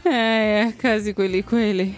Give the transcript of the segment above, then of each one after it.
Haya, kazi kweli kweli.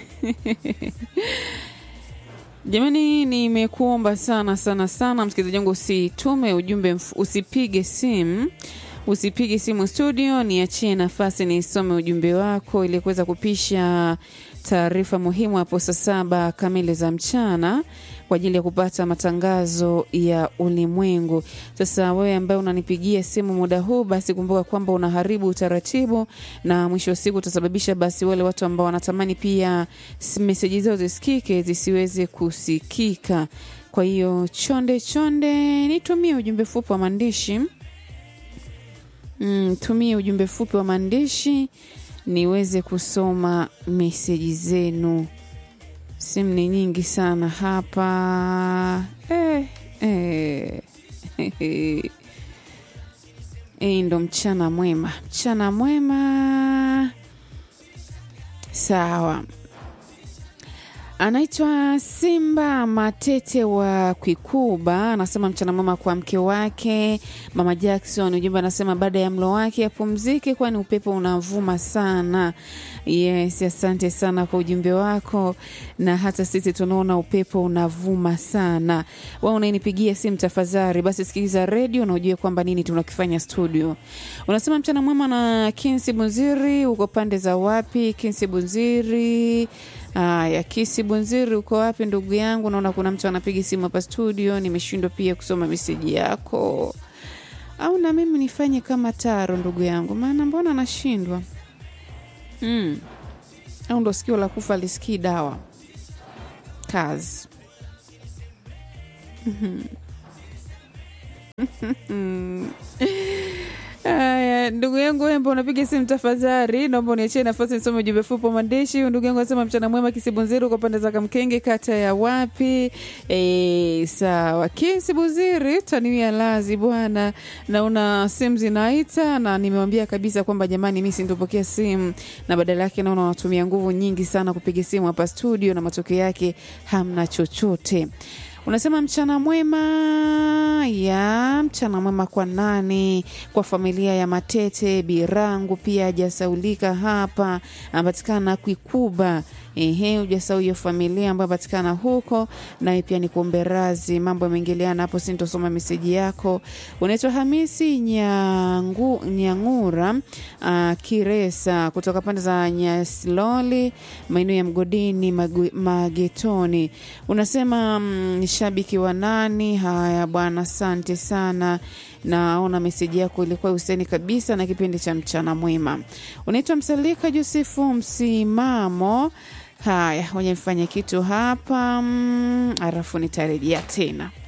Jamani, nimekuomba sana sana sana msikilizaji wangu, usitume ujumbe, mf- usipige simu usipige simu studio, niachie nafasi nisome ujumbe wako ili kuweza kupisha taarifa muhimu hapo saa saba kamili za mchana kwa ajili ya kupata matangazo ya ulimwengu. Sasa wewe ambaye unanipigia simu muda huu, basi kumbuka kwamba unaharibu utaratibu na mwisho wa siku utasababisha basi wale watu ambao wanatamani pia s- meseji zao zisikike zisiweze kusikika. Kwa hiyo chonde chonde, nitumie ujumbe fupi wa maandishi mm, tumie ujumbe fupi wa maandishi niweze kusoma meseji zenu. Simu ni nyingi sana hapa eh, eh. Hii ndo mchana mwema, mchana mwema. Sawa, anaitwa Simba Matete wa Kwikuba, anasema mchana mwema kwa mke wake Mama Jackson. Ujumbe anasema baada ya mlo wake apumzike, kwani upepo unavuma sana. Yes, asante sana kwa ujumbe wako, na hata sisi tunaona upepo unavuma sana. Wewe unainipigia simu, tafadhali basi sikiliza redio na ujue kwamba nini tunakifanya studio. Unasema mchana mwema na Kinsi Bunziri, uko pande za wapi Kinsi Bunziri? Haya, Kisi Bunziri, uko wapi ndugu yangu? Naona kuna mtu anapiga simu hapa studio, nimeshindwa pia kusoma meseji yako, au na mimi nifanye kama Taro ndugu yangu, maana mbona nashindwa mm. Au ndo sikio la kufa lisikii dawa kazi Haya, ndugu yangu wembo, unapiga simu tafadhali, naomba uniachie nafasi nisome ujumbe fupi wa maandishi. Huyu Ndugu yangu anasema mchana mwema, Kisibunziri uko pande za Kamkenge, kata ya wapi? E, sawa Kisibunziri, taniwia lazi bwana, naona simu zinaita na nimewambia kabisa kwamba jamani, mi sindopokea simu, na badala yake naona wanatumia nguvu nyingi sana kupiga simu hapa studio, na matokeo yake hamna chochote. Unasema mchana mwema ya mchana mwema kwa nani? Kwa familia ya Matete Birangu, pia hajasaulika hapa, anapatikana Kwikuba. Ehe, ujasau hiyo familia ambayo anapatikana huko, naye pia ni kuombe razi, mambo yameingiliana hapo, sintosoma meseji yako. Unaitwa Hamisi Nyangu, Nyangura uh, Kiresa kutoka pande za Nyasloli, maeneo ya Mgodini Magu, Magetoni. Unasema mm, ni shabiki wa nani? Haya bwana, asante sana naona meseji yako ilikuwa useni kabisa na kipindi cha mchana mwema. Unaitwa Msalika Josefu Msimamo. Haya, wenye mfanya kitu hapa mm, alafu nitarejea tena.